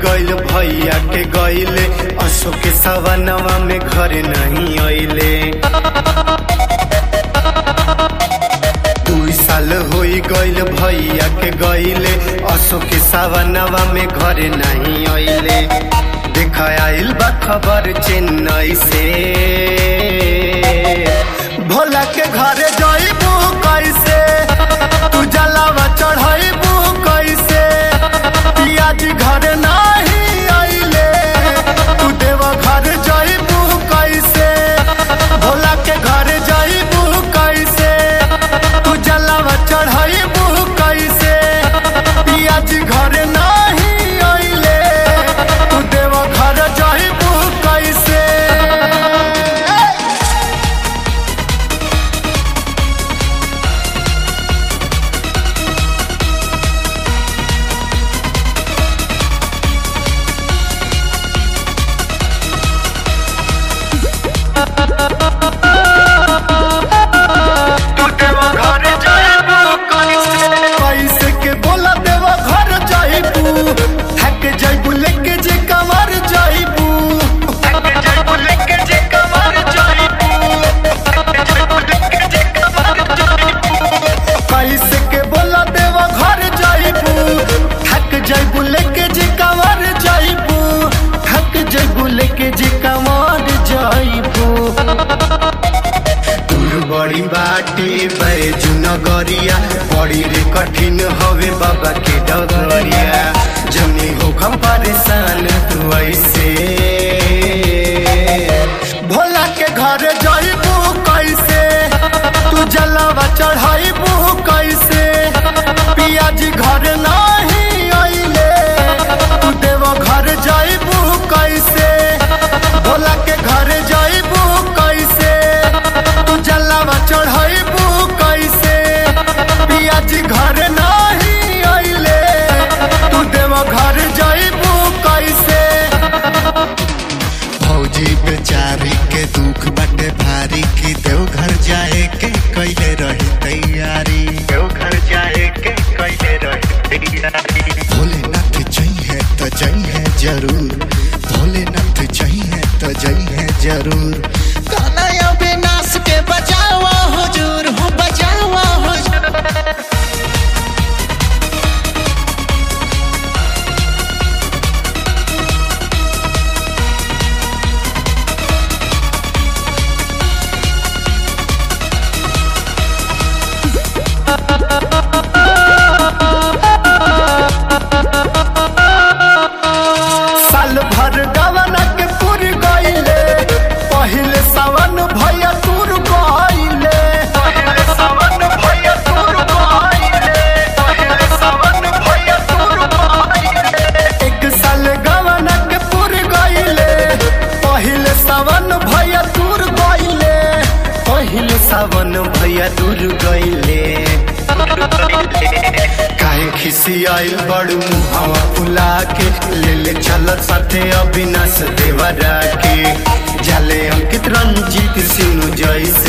गइल भैया के गइले अशोक के सवनवा में घर नहीं अइले दुई साल होई गइल भैया के गइले अशोक के सवनवा में घर नहीं अइले देख आइल बा खबर चेन्नई से भोला के घरे जइबू कैसे तू जलावा चढ़ाइबू कैसे पियाजी घर नाही आइले तू देवा घर जइबू कैसे भोला के घर जइबू कैसे तू जलावा चढ़ाइबू कैसे पियाजी घर नाही आइले तू देवा घर जइबू कैसे तू देवा घर जाइबू कैसे के बोला देवा घर जाइबू थक जाइबू लेके जे कमर जाइबू थक जाइबू लेके जे कमर जाइबू कैसे के बोला देवा घर जाइबू थक जाइबू लेके जे कमर जाइबू थक जाइबू लेके जे कमर जाइबू दूर बड़ी बाटे बैजू नगरिया बड़ी रे कठिन हवे बाबा के डगरिया जनी हो हम परेशान तू ऐसे भोला के घर जाइबू कैसे तू जलावा चढ़ाइबू कैसे पियाजी घर नाही आइले तू देवा घर जाइबू कैसे भोला के घर जाइबू कैसे तू जलावा चढ़ाइबू कैसे पियाजी घर नाही आइले तू देवा घर जाइबू कैसे भौजी बेचारी के दुख बाटे भारी की देवघर जाए के कैले रही तैयारी देवघर जाए के कैले रहे तैयारी भोलेनाथ चाहिए तो चाहिए जरूर भोलेनाथ चाहिए तो चाहिए जरूर गाना अविनाश के बजावा हुजूर हो बजावा हुजूर साल भर गवन के पुर गइले पहिले सावन भैया तुर गइले पहिले सावन भैया तुर गइले पहिले सावन भैया तुर गइले एक साल गवन के पुर गइले पहिले सावन भैया तुर गइले पहिले सावन भैया दूर गइले काहे खिसी आइल बड़ू मुहावा फुला के ले ले चल साथे अविनाश देवरा के जाले अंकित रंजीत सिंह जैसे